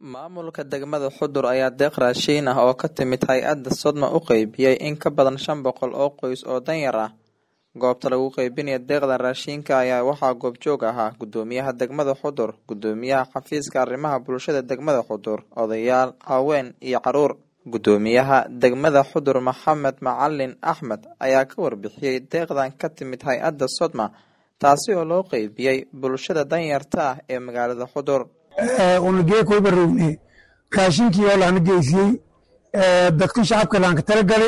Maamulka degmada Xudur ayaa deeq raashin ah oo ka timid hay'adda Sodma u qaybiyay in ka badan shan boqol oo qoys oo danyar ah. Goobta lagu qaybinayo deeqdan raashinka ayaa waxaa goobjoog ahaa Gudoomiyaha degmada Xudur, Gudoomiyaha Xafiiska Arrimaha Bulshada degmada Xudur, odayaal, haween iyo carruur. Gudoomiyaha degmada Xudur Maxamed Macalin Axmed ayaa ka warbixiyay deeqdan ka timid hay'adda Sodma taasi oo loo qaybiyay bulshada danyarta ah ee magaalada Xudur. unagee koy barowne raashinkii oo lahana geysiyey dadka shacabka laanka tala gale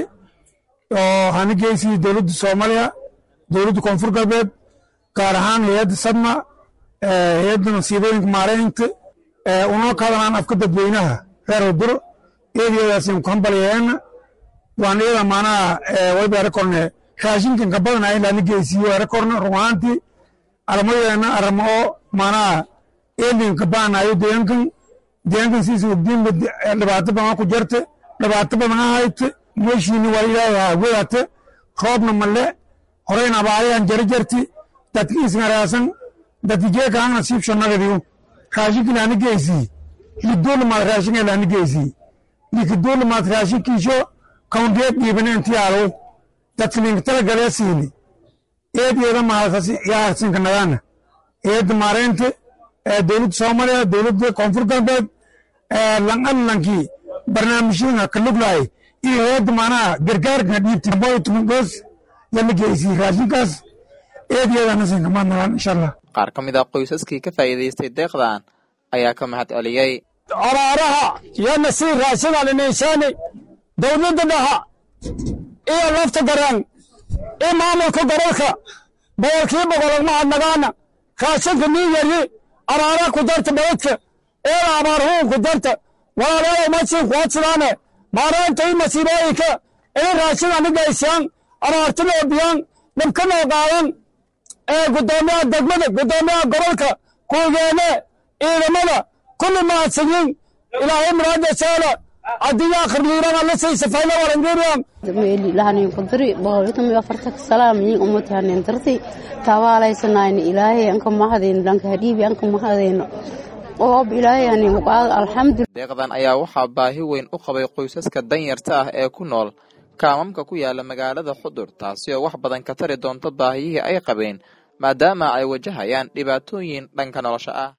oo hana geysiyey dowladda soomaaliya dowladda koonfur galbeed gaar ahaan hay-adda sadma hay-adda masiibooyinka maareynta unoo kadanaan afka dadweynaha reer hudur eedeedaasin ku hambalyeena waan iyada maanaha wayba rekorne raashinkan ka badanaa in lahana geysiyo rekorne run ahaantii aramadeena aramo oo maanaha eelinka baanayo deegankan deegankan siisa ogdiinba dhibaato badan ku jarte dhibaato badan ha hayte meeshiini waa ilaahay wedate roobna male horeyna abaarayan jara jarti dadki isngaraasan dadki jeeka hang nasiib shonagadiyo raashinki laani geysii lidoolamaad raashinka laani geysii likidoolamaad raashinkiisho kaundeed dhiibane inti aalow dadki linka tala galee siini eed eeda mahadkas yaarsinka nagaana eedda maareynte dowladda soomaaliya dowladda koonfur galbeed lanqanlankii barnaamijyada ka luglahay iyo hay-adda maanaha gargaarka dhiibti boy tumangoos yala geysiyey raashinkaas eedyadanasinka maadnagaan insha allah Qaar ka mid ah qoysaskii ka faa'iidaystay deeqdan ayaa ka mahad celiyay. abaaraha yana sii raashinaan inaysaani dowladda dhaha iyo lafta dareen iyo maamulka gobolka boqolkii boqol mahadnagaana raashinka nii yari abaara ku darta baladka eeda abaarhuun ku darta walaalayaal masiin kuwadsadaane maaraynta iyo masiibooyinka inay raashin anigaysaan abaartinoo biyaan dhibkanoo qaadan ee guddoomiyaha degmada guddoomiyaha gobolka kuugeene ciidamada kulli mahadsanyiin ilaahay muraada saala adiga akhirliirana la saysa fayla walangeriyan meeli lahanin kudiri boqolkiiba iyo afartanka salaam yin umati hanin darti tawaalaysanayni ilaahay anka mahadayno dhanka hadhiibi anka mahadayno oob ilaahay hanin uqaad alxamdulillah Deeqdan ayaa waxaa baahi weyn u qabay qoysaska danyarta ah ee ku nool kaamamka ku yaala magaalada Xudur taasi oo wax badan ka tari doonta baahiyihii ay qabeen maadaama ay wajahayaan dhibaatooyin dhanka nolosha ah.